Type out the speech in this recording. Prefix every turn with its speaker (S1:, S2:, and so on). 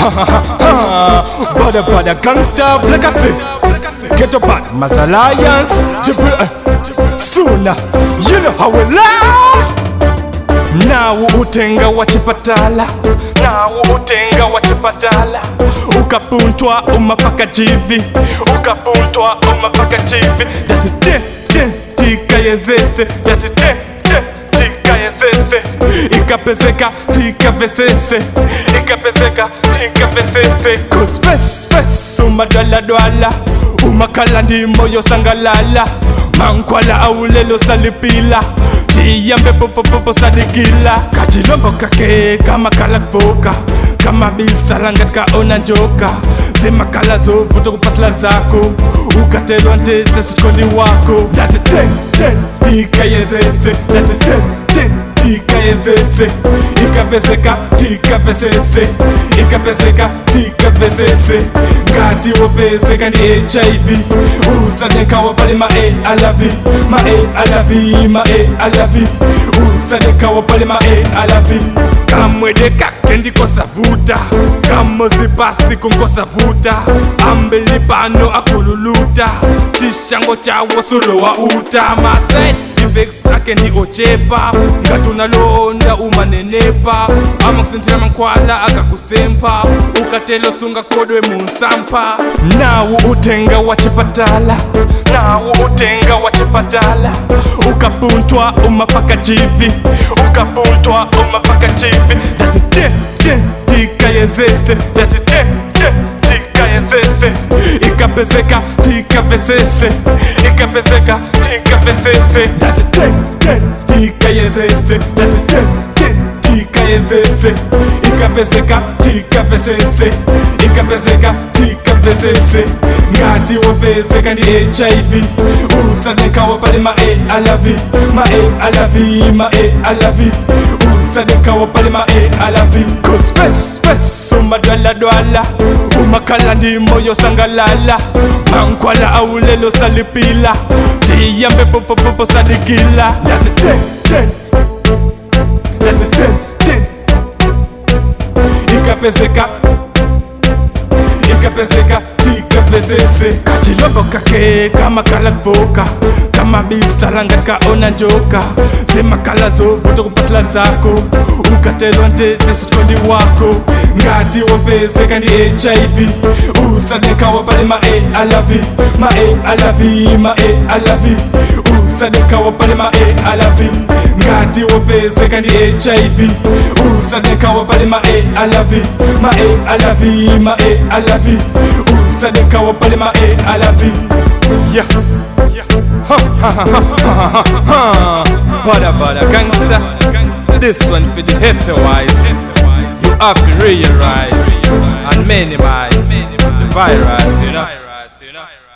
S1: Bada bada gangsta black I say Get up bad Mass Alliance Triple F Sooner You know how we lie nawo utenga wachipatala nawo utenga wachipatala ukapuntwa umapaka jivi ukapuntwa umapaka jivi dati ten ten tikayezese dati ten ten tikayezese ikapezeka tikavesese ikapezeka tikavesese cause face face umadwaladwala umakhala ndimo yosangalala mankwala aulelo salipila tiyambe popopopo sadikila kachilombo kake kamakala kuvuka kama bisala ngatika ona njoka zimakala zovuta kupasila zako ukatelwa ntete sikondi wako ndati ten ten tikayezese ndati ten ten tikayezese ikapezeka tikavesese ikapezeka tikavesese ngati wopezeka ndi hiv usanekawa pali ma arv ma arv ma arv usanekawa pali ma arv kamwede kake ndikosavuta kamozi pasi kunkosavuta ambili pano akululuta chishango chawo sulowa uta maset effects ake ndi ochepa ngati unalonda umanenepa amakusintira mankhwala akakusempa ukatelo sunga kodwe munsampa nawo utenga wachipatala nawo utenga wachipatala ukapuntwa umapaka jivi ukapuntwa umapaka jivi dati ten ten tikayezese dati ten ten tikayezese ikapezeka tikavesese ikapezeka tikavesese dati ten ten tikayezese dati ten ten tikayezese ikapezeka tikavesese ikapezeka tikavesese ngati wopezeka ndi hiv usanekawa pali ma arv ma arv ma arv usanekawa pali ma arv cause face face umadwaladwala umakhala ndi moyo sangalala mankhwala aulelo salipila tiyambe popopopo sadikila ndati ten ten ndati ten ten ikapezeka ikapezeka tikapezese kachilombo kake kamakala kuvuka kama bisala ngatika ona njoka zimakala zovuta kupasila zako ukatelwa ntete sikondi wako ngati wopezeka ndi hiv usanekawa pali ma arv ma arv ma arv usanekawa pali ma arv ngati wopezeka ndi hiv usanekawa pali ma arv ma arv ma arv usanekawa pali ma arv yeah. Bada bada gangsta This one for the health wise You have to realize And minimize The virus, you know